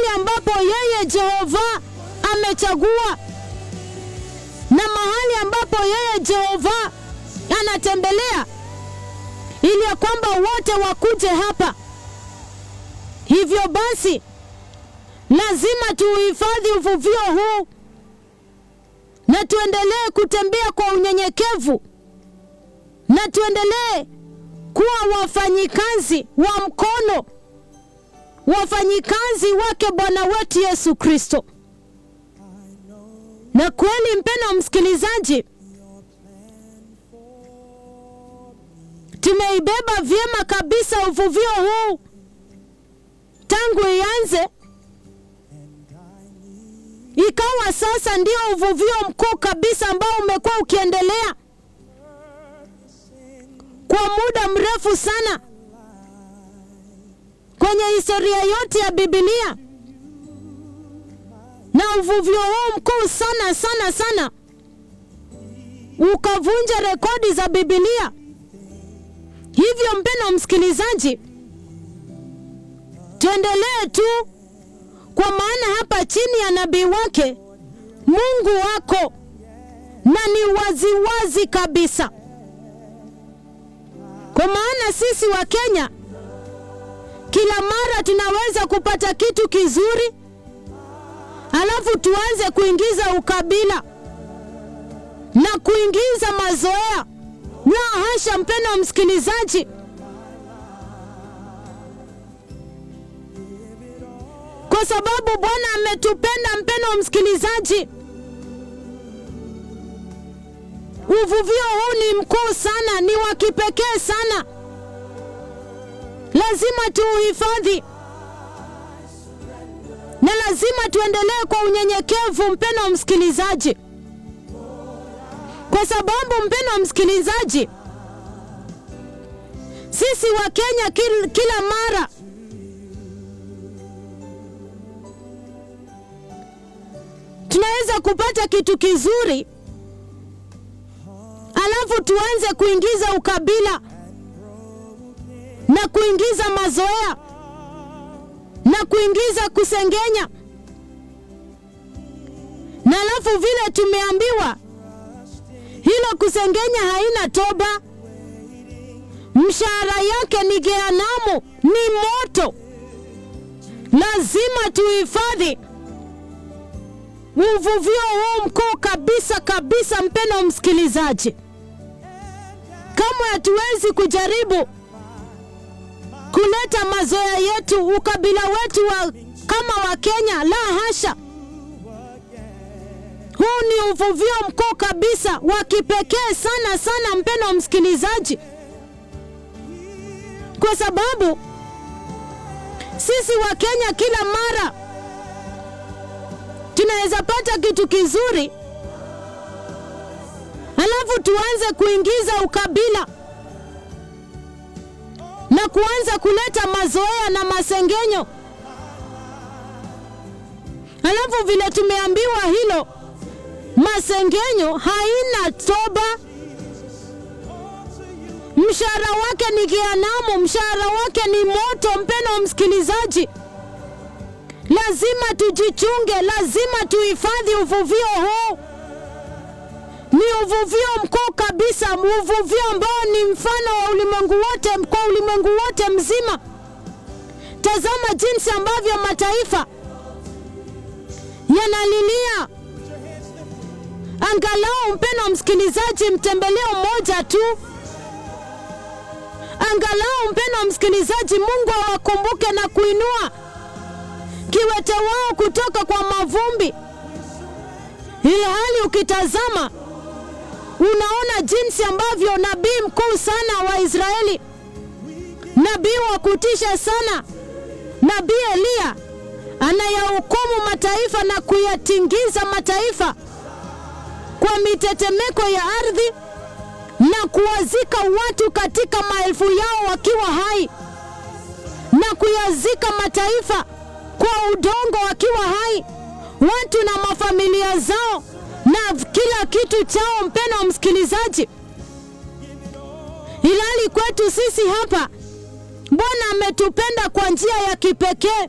ambapo yeye Jehova amechagua na mahali ambapo yeye Jehova anatembelea ili ya kwamba wote wakuje hapa. Hivyo basi lazima tuuhifadhi uvuvio huu na tuendelee kutembea kwa unyenyekevu na tuendelee kuwa wafanyikazi wa mkono, wafanyikazi wake Bwana wetu Yesu Kristo. Na kweli, mpendwa msikilizaji, tumeibeba vyema kabisa uvuvio huu tangu ianze ikawa sasa ndio uvuvio mkuu kabisa ambao umekuwa ukiendelea kwa muda mrefu sana kwenye historia yote ya Biblia, na uvuvio huu mkuu sana sana sana ukavunja rekodi za Biblia. Hivyo mpendwa msikilizaji, tuendelee tu, kwa maana hapa chini ya nabii wake Mungu wako, na ni waziwazi wazi kabisa, kwa maana sisi wa Kenya kila mara tunaweza kupata kitu kizuri, alafu tuanze kuingiza ukabila na kuingiza mazoea. La hasha, mpendwa msikilizaji, kwa sababu Bwana ametupenda. Mpendwa msikilizaji, uvuvio huu ni mkuu sana, ni wa kipekee sana, lazima tuuhifadhi na lazima tuendelee kwa unyenyekevu, mpendwa msikilizaji, kwa sababu mpendwa msikilizaji, sisi wa Kenya kil, kila mara tunaweza kupata kitu kizuri alafu tuanze kuingiza ukabila na kuingiza mazoea na kuingiza kusengenya, na alafu vile tumeambiwa hilo kusengenya haina toba, mshahara yake ni Jehanamu, ni moto. Lazima tuhifadhi uvuvio huu mkuu kabisa kabisa, mpendwa msikilizaji, kamwe hatuwezi kujaribu kuleta mazoea yetu, ukabila wetu wa, kama wa Kenya. La hasha, huu ni uvuvio mkuu kabisa wa kipekee sana sana, mpendwa msikilizaji, kwa sababu sisi wa Kenya kila mara tunaweza pata kitu kizuri alafu tuanze kuingiza ukabila na kuanza kuleta mazoea na masengenyo, alafu vile tumeambiwa hilo masengenyo haina toba, mshahara wake ni Jehanamu, mshahara wake ni moto. Mpendwa msikilizaji, lazima tujichunge, lazima tuhifadhi uvuvio huu. Ni uvuvio mkuu kabisa, uvuvio ambao ni mfano wa ulimwengu wote, kwa ulimwengu wote mzima. Tazama jinsi ambavyo mataifa yanalilia angalau, mpendwa msikilizaji, mtembeleo mmoja tu, angalau mpendwa msikilizaji, Mungu awakumbuke na kuinua kiwete wao kutoka kwa mavumbi, ili hali ukitazama unaona jinsi ambavyo nabii mkuu sana wa Israeli, nabii wa kutisha sana, nabii Eliya anayahukumu mataifa na kuyatingiza mataifa kwa mitetemeko ya ardhi na kuwazika watu katika maelfu yao wakiwa hai na kuyazika mataifa kwa udongo wakiwa hai, watu na mafamilia zao na kila kitu chao. Mpendwa msikilizaji, ilali kwetu sisi hapa, Bwana ametupenda kwa njia ya kipekee,